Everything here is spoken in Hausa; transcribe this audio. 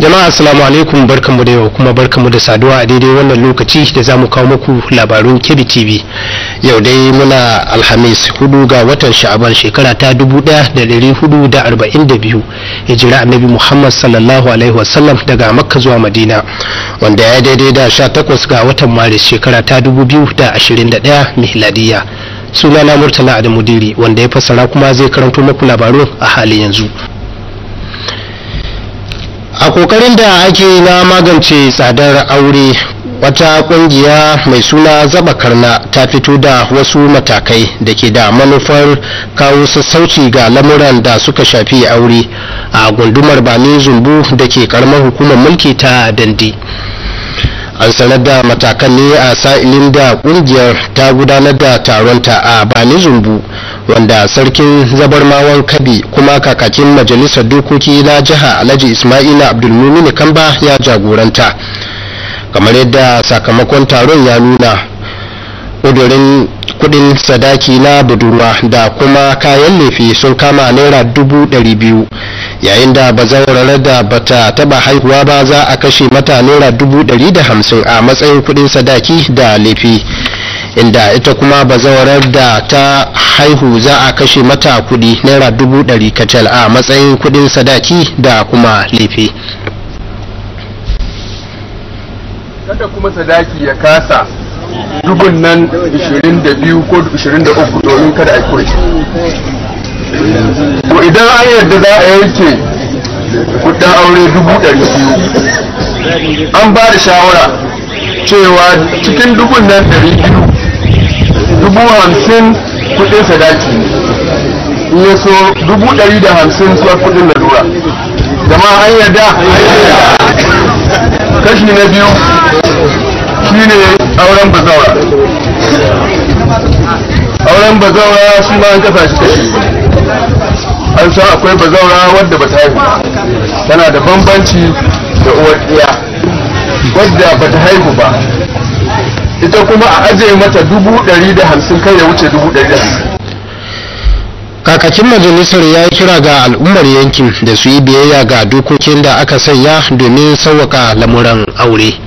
jama'a assalamu alaikum barkanmu da yau kuma barkanmu da saduwa a daidai wannan lokaci da za mu kawo muku labarun kebbi tv yau dai muna alhamis hudu ga watan sha'aban shekara ta 1442 hijira annabi muhammad sallallahu alaihi wasallam daga makka zuwa madina wanda ya daidai da 18 ga watan maris shekara ta 2021 mihladiya sunana murtala adamu diri wanda ya fassara kuma zai karanto muku labarun a halin yanzu a kokarin da ake na magance tsadar aure wata kungiya mai suna zaba karna ta fito da wasu matakai da ke da manufar kawo sassauci ga lamuran da suka shafi aure a gundumar bani zumbu da ke karamar hukumar mulki ta dandi an sanar da matakan ne a sa'ilin da kungiyar ta gudanar da taronta a bani zumbu wanda sarkin zabarmawan kabi kuma kakakin majalisar dokoki na jiha alhaji ismaila abdulmumin kamba ya jagoranta kamar yadda sakamakon taron ya nuna ƙudurin kudin sadaki na budurwa da kuma kayan lefe sun kama naira dubu ɗari biyu yayin da bazawarar da bata taba haihuwa ba za a kashe mata naira dubu ɗari da hamsin a matsayin kudin sadaki da lefe inda ita kuma bazawarar da ta haihu za a kashe mata kudi naira dubu ɗari kacal a matsayin kudin sadaki da kuma lefe kada kuma sadaki ya kasa dubun nan 22 ko 23 domin kada a kure to idan an yarda za a yanke kudin aure dubu ɗari biyu an ba da shawara cewa cikin dubun nan ɗari biyu dubu hamsin kudin sadaki in ya so dubu ɗari da hamsin suwa kudin lalura zama an yarda kashi na biyu shine auren bazaura auren bazaura shi ma an kasa shi kashi an san akwai bazaura wadda ba ta haihu tana da bambanci da uwar iya wadda ba ta haihu ba ita kuma a ajiye mata dubu ɗari da hamsin kai ya wuce dubu ɗari da hamsin kakakin majalisar ya yi kira ga al'ummar yankin da su yi biyayya ga dokokin da aka sanya domin sauwaka lamuran aure